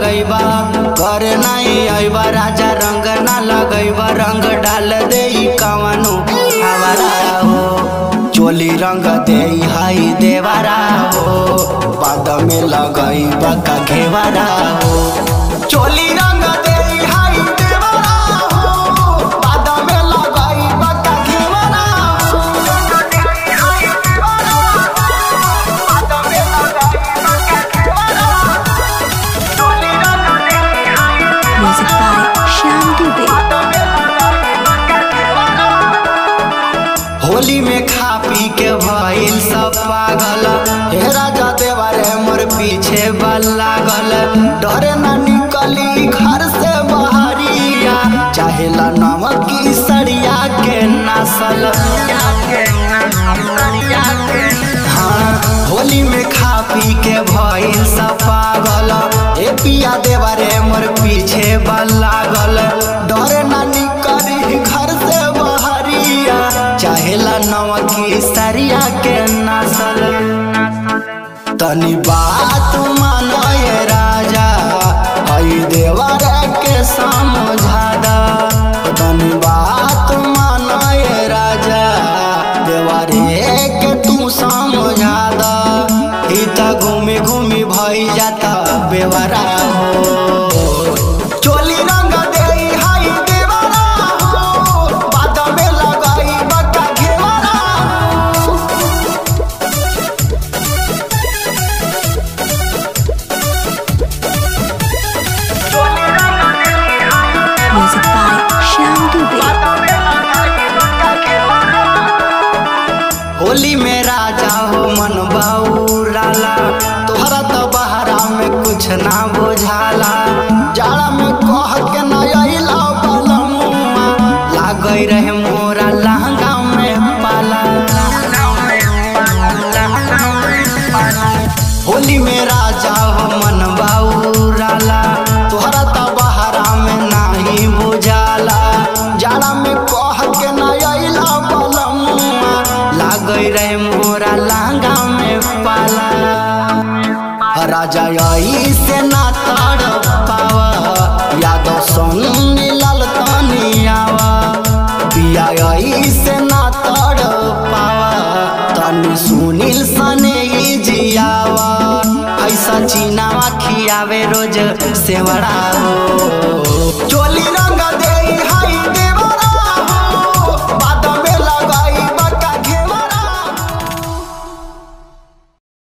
लगैबा कर नहीं अइबा राजा रंग ना लगैबा रंग डाल दे कवनो हवारा हो चोली रंग दे हाई देवारा हो बाद में लगैबा का घेवारा हो चोली रंग दे हाई देवारा हो बाद में लगैबा का घेवारा हो Music by Shyam Dubey. Holi में खा पी के भइल सब पागल हे राजा देवारे मोर पीछे बल लागल डरे न निकली घर से बहरिया चाहेला नमक की सरिया के नसल हाँ होली में खा पी के भइल सब पागल ए पिया देवारे मोर पीछे बल लागल डरे न निकली घर से बहरिया चाहेला नमकी सरिया के नसल तनी बात मानो ये राजा हई देवर के समझा दा तनी बात मानो ये राजा देवरे के तू समझा दा ही त घूमी घूमी भई जाता बेवरा हो चोली रंग देई हाई देवरा हो बाद में लगाई बका घेवरा हो Music by Shyam Dubey. Holi में राजा हो मन बाऊराला तोहरा तो बहरा में कुछ ना बुझाला जाड़ा में कह के न अइला बलमुआ लागई रहे मोरा लहंगा में पाला होली में राजा हो मन बाऊराला तोहरा तो बहरा में नाही बुझाला जाड़ा में कह के न अइला बलमुआ लागई रहे मोरा लहंगा में पाला राजा यही से ना तड़ पावा याद सुन मिलल तनी आवा पिया यही से ना तड़ पावा तनी सुनील सने ही जियावा ऐसा चीनावा खियावे रोज सेवड़ा हो चोली